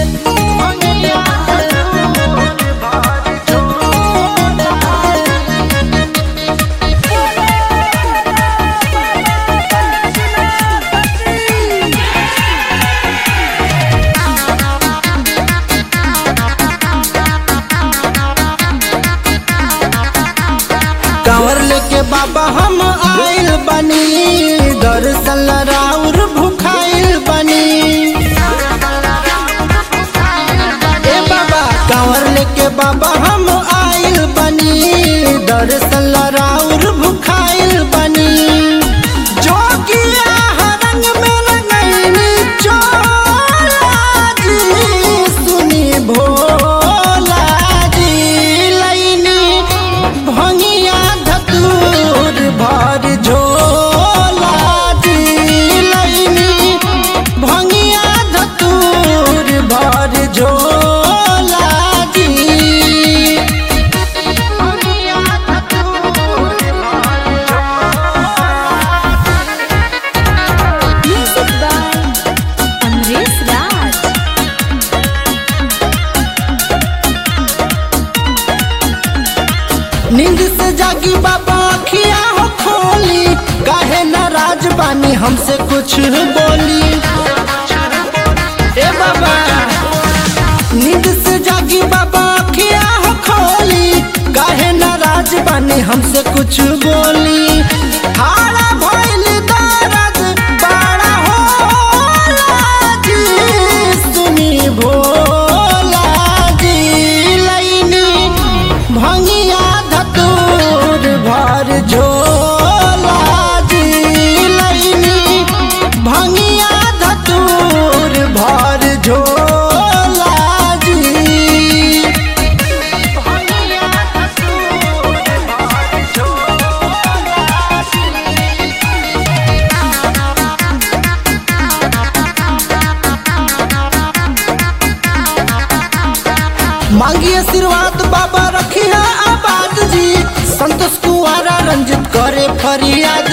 कांवर लेके बाबा हम आइल बनी दर्शन राउर भुखाइल बनी ए बाबा कांवर लेके बाबा हम आइल बनी दर्शन राउर भुखाइल बनी जोगिया हरंग में लगैनी चोला जी सुनी भोला जी लैनी भंगिया धतूर भर झोला जी लैनी भंगिया धतूर भर झोला जी भंगिया धतूर Music by Amresh Raj. नींद से जागी बाबा अखिया हो खोली काहे नाराज बानी हमसे कुछ बोली ए बाबा नींद से जागी बाबा अखिया हो खोली काहे नाराज बानी हमसे कुछ बोली हारा भइल दर्द बड़ा होला जी सुनी भोला जी लैनी भंगिया धतूर भर झोला जी लैनी भंगिया धतूर भर झोला जी भंगिया धतूर भर झोला मांगी आशीर्वाद बाबा रखिया आबाद जी संतोष कुआरा रंजित करे फरियाद